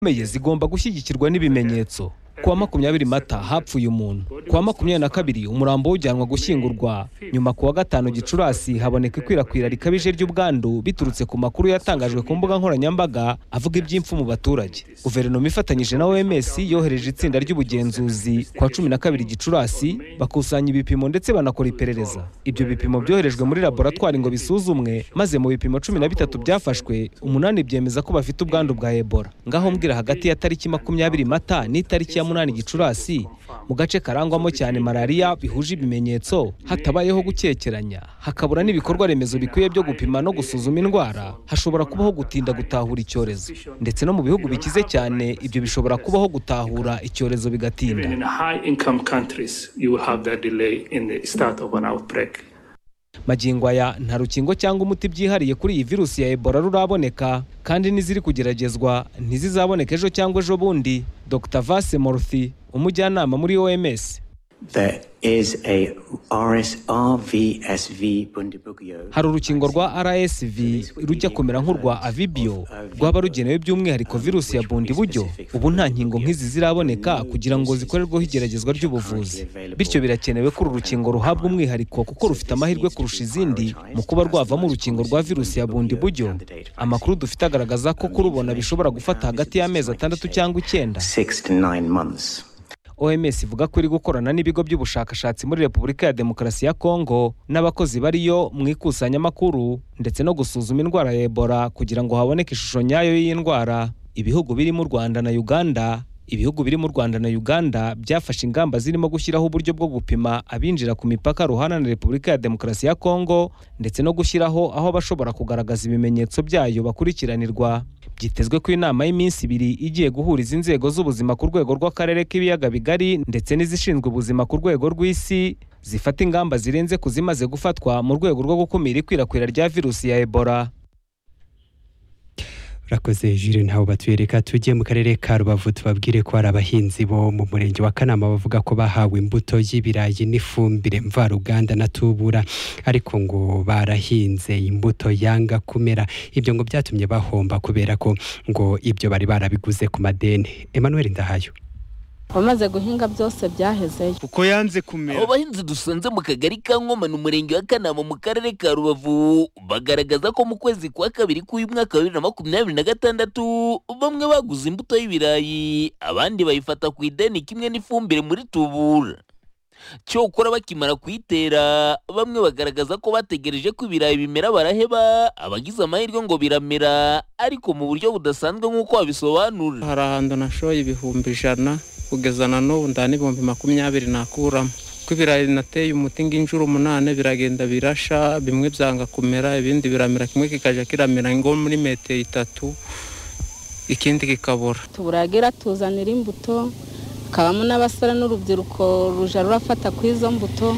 zikomeye zigomba gushyigikirwa n'ibimenyetso kuwa makumyabiri mata hapfuye umuntu kuwa makumyabiri na kabiri umurambo ujyanwa gushyingurwa nyuma kuwa gatanu gicurasi haboneka ikwirakwira rikabije ry'ubwandu biturutse ku makuru yatangajwe ku mbuga nkoranyambaga avuga iby'impfu mu baturage guverinoma ifatanyije na oms yohereje itsinda ry'ubugenzuzi kuwa cumi na kabiri gicurasi bakusanya ibipimo ndetse banakora iperereza ibyo bipimo byoherejwe muri laboratwari ngo bisuzumwe maze mu bipimo cumi na bitatu byafashwe umunani byemeza ko bafite ubwandu bwa ebola ngaho mbwira hagati ya tariki makumyabiri mata n'itariki ya munani gicurasi mu gace karangwamo cyane malariya bihuje ibimenyetso hatabayeho gukekeranya hakabura n'ibikorwa remezo bikwiye byo gupima no gusuzuma indwara hashobora kubaho gutinda gutahura icyorezo ndetse no mu bihugu bikize cyane ibyo bishobora kubaho gutahura icyorezo bigatinda magingo aya nta rukingo cyangwa umuti byihariye kuri iyi virusi ya ebola ruraboneka kandi n'iziri kugeragezwa ntizizaboneka ejo cyangwa ejo bundi dr vase moruthi umujyanama muri oms hari urukingo rwa rsv rujya kumera nk'urwa avibio rwaba rugenewe by'umwihariko virusi ya bundiburyo ubu nta nkingo nk'izi ziraboneka kugira ngo zikorerweho igeragezwa ry'ubuvuzi bityo birakenewe ko uru rukingo ruhabwa umwihariko kuko rufite amahirwe kurusha izindi mu kuba rwavamo urukingo rwa virusi ya bundiburyo amakuru dufite agaragaza ko kurubona bishobora gufata hagati y'amezi atandatu cyangwa icyenda oms ivuga ko iri gukorana n'ibigo by'ubushakashatsi muri repubulika ya demokarasi ya kongo n'abakozi bariyo mu ikusanyamakuru ndetse no gusuzuma indwara ya ebola kugira ngo haboneke ishusho nyayo y'indwara ibihugu birimo u rwanda na uganda ibihugu biri mu rwanda na uganda byafashe ingamba zirimo gushyiraho uburyo bwo gupima abinjira ku mipaka ruhana na repubulika ya demokarasi ya kongo ndetse no gushyiraho aho abashobora kugaragaza ibimenyetso byayo bakurikiranirwa byitezwe ko inama y'iminsi ibiri igiye guhuriza inzego z'ubuzima ku rwego rw'akarere k'ibiyaga bigari ndetse n'izishinzwe ubuzima ku rwego rw'isi zifata ingamba zirenze ku zimaze gufatwa mu rwego rwo gukumira ikwirakwira rya virusi ya ebola rakoze jire ntawe batwereka tujye mu karere ka rubavu tubabwire ko hari abahinzi bo mu murenge wa kanama bavuga ko bahawe imbuto y'ibirayi n'ifumbire mvaruganda na tubura ariko ngo barahinze imbuto yanga kumera ibyo ngo byatumye bahomba kubera ko ngo ibyo bari barabiguze ku madeni emmanuel ndahayo abamaze guhinga byose byahezeyo kuko yanze kumera abo bahinzi dusanze mu kagari ka nkomane umurenge wa kanama mu karere ka rubavu bagaragaza ko mu kwezi kwa kabiri k'uyu mwaka wa bibiri na makumyabiri na gatandatu bamwe baguze imbuto y'ibirayi abandi bayifata ku ideni kimwe n'ifumbire muri tubura cyokora bakimara kuyitera bamwe bagaragaza ko bategereje ko ibirayi bimera baraheba abagize amahirwe ngo biramera ariko mu buryo budasanzwe nk'uko babisobanura hari ahantu nashoye ibihumbi ijana kugeza na n'ubu nda n'ibihumbi makumyabiri nakuramo ko ibirayi nateye umuti inshuro umunani biragenda birasha bimwe byanga kumera ibindi biramera kimwe kikajya kiramera ngo muri metero itatu ikindi kikabura tuburagira tuzanira imbuto hakabamo n'abasore n'urubyiruko ruja rurafata ku izo mbuto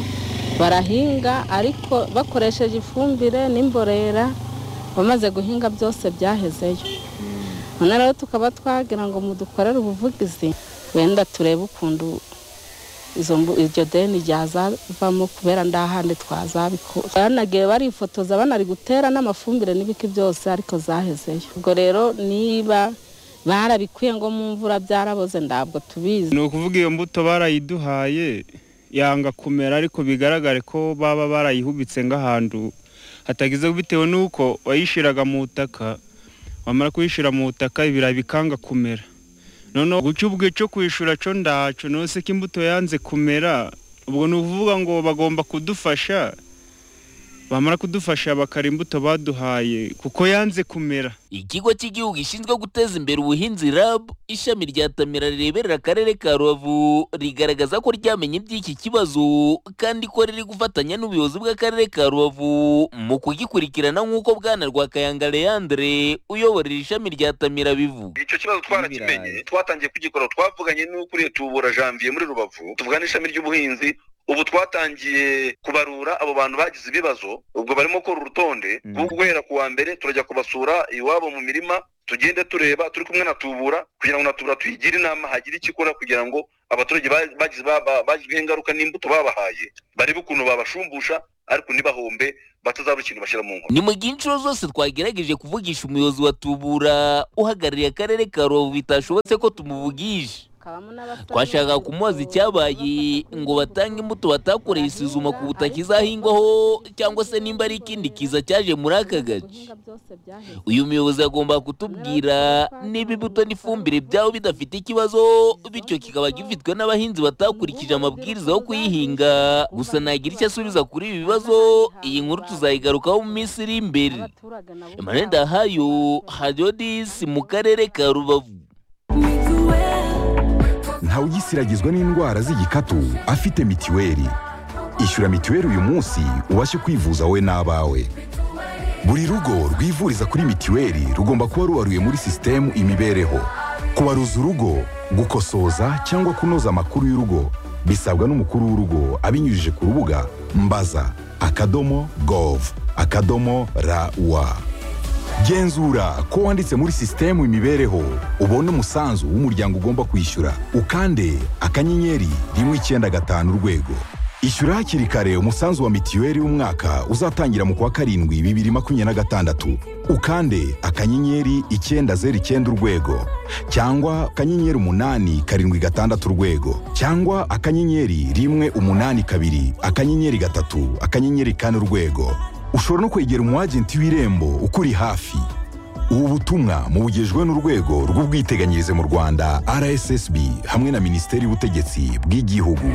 barahinga ariko bakoresheje ifumbire n'imborera bamaze guhinga byose byahezeyo none rero tukaba twagira ngo mudukorere ubuvugizi wenda turebe ukuntu iryo deni ryazavamo kubera nda handi twazabikora banagiye barifotoza banari gutera n'amafumbire n'ibiki byose ariko zahezeyo ubwo rero niba barabikwiye ngo mu mvura byaraboze ntabwo tubizi ni ukuvuga iyo mbuto barayiduhaye yanga kumera ariko bigaragare ko baba barayihubitse nk'ahantu hatagize bitewe n'uko wayishyiraga mu butaka wamara kuyishyira mu butaka ibirayi bikanga kumera noneho guca ubwe cyo kwishyura cyo ndacu nose ko imbuto yanze kumera ubwo ni ukuvuga ngo bagomba kudufasha bamara kudufasha bakara imbuto baduhaye kuko yanze kumera ikigo cy'igihugu gishinzwe guteza imbere ubuhinzi rab ishami rya tamira rireberera akarere ka rubavu rigaragaza ko ryamenye iby'iki kibazo kandi ko riri gufatanya n'ubuyobozi bw'akarere ka rubavu mu kugikurikirana nk'uko bwana rwa kayanga leandre uyoborera ishami rya tamira bivuga icyo kibazo twarakimenye twatangiye kugikora twavuganye n'ukuriye tubura janvier muri rubavu tuvuga n'ishami ry'ubuhinzi ubu twatangiye kubarura abo bantu bagize ibibazo ubwo barimo gukora urutonde guhera ku wa mbere turajya kubasura iwabo mu mirima tugende tureba turi kumwe na tubura kugira ngo na tubura tuyigire inama hagire ikikora kugira ngo abaturage bagizweho ingaruka n'imbuto babahaye barebe ukuntu babashumbusha ariko ntibahombe batazabura ikintu bashyira mu nkono ni mu gihe inshuro zose twagerageje kuvugisha umuyobozi wa tubura uhagarariye akarere ka rubavu bitashobotse ko tumuvugisha twashakaga kumubaza icyabaye ngo batange imbuto batakoreye isuzuma ku butaka izahingwaho cyangwa se nimba ari ikindi kiza cyaje muri aka gace uyu muyobozi agomba kutubwira niba imbuto n'ifumbire byabo bidafite ikibazo bityo kikaba gifitwe n'abahinzi batakurikije amabwiriza yo kuyihinga gusa nagira icyo asubiza kuri ibi bibazo iyi nkuru tuzayigarukaho mu minsi iri imbere emmanuel ndahayo hadiyo disi mu karere ka rubavu ntawe ugisiragizwa n'indwara z'igikatu afite mitiweli ishyura mitiweli uyu munsi ubashe kwivuza wowe n'abawe buri rugo rwivuriza kuri mitiweli rugomba kuba ruwaruye muri sisitemu imibereho kubaruza urugo gukosoza cyangwa kunoza amakuru y'urugo bisabwa n'umukuru w'urugo abinyujije ku rubuga mbaza akadomo gov akadomo rawa genzura ko wanditse muri sisitemu imibereho ubone umusanzu w'umuryango ugomba kwishyura ukande akanyenyeri rimwe icyenda gatanu urwego ishyura hakiri kare umusanzu wa mitiweli w'umwaka uzatangira mu kwa karindwi bibiri makumyabiri na gatandatu ukande akanyenyeri icyenda zeru icyenda urwego cyangwa akanyenyeri umunani karindwi gatandatu urwego cyangwa akanyenyeri rimwe umunani kabiri akanyenyeri gatatu akanyenyeri kane urwego ushobora no kwegera umwagenti w'irembo ukuri hafi ubu butumwa mubugejwe n'urwego rw'ubwiteganyirize mu rwanda rssb hamwe na minisiteri y'ubutegetsi bw'igihugu